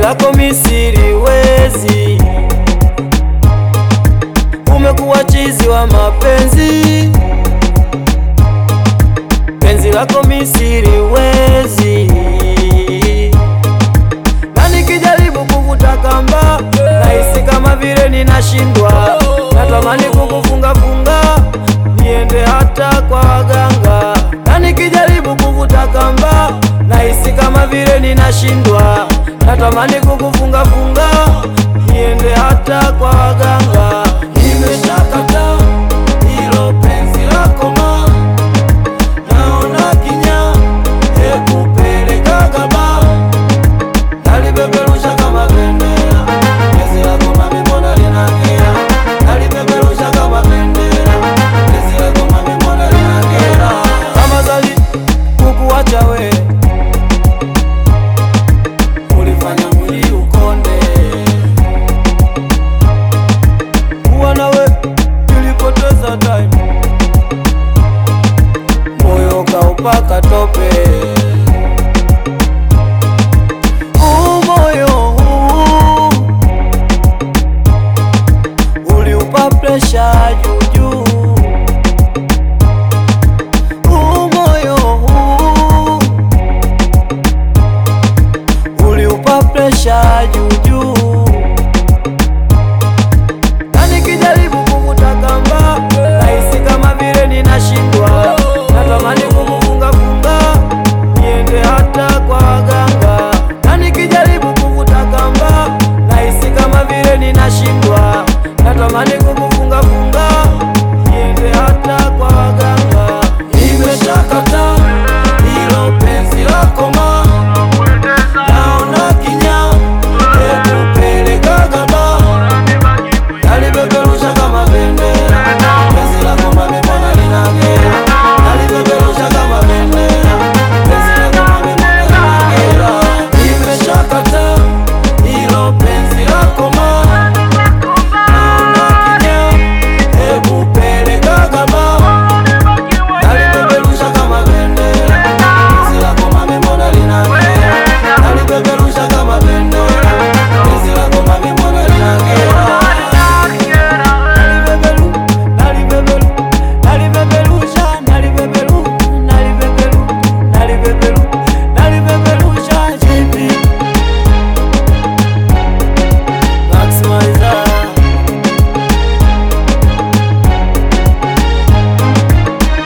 lako misiri wezi, umekuwa chizi wa mapenzi, penzi lako misiri wezi, na nikijaribu kuvuta kamba nahisi kama vile ninashindwa, natamani kukufunga funga niende hata kwa waganga, na nikijaribu kuvuta kamba nahisi kama vile ninashindwa, natamani kukufunga funga niende hata kwa waganga. Nimeshakata hilo penzi lako ma, naona kinya ekupelekaga ba nalipeperusha kama bendera, penzi lako mami, mbona linang'ea? Nalipeperusha kama bendera, penzi lako mami, mbona linang'ea? Kama zali kukuacha we, ulifanya mwili ukonde, kuwa nawe nilipoteza time, moyo kaupaka tope umoyo huu uliupa presha juujuu, umoyo huu uliupa presha juujuu,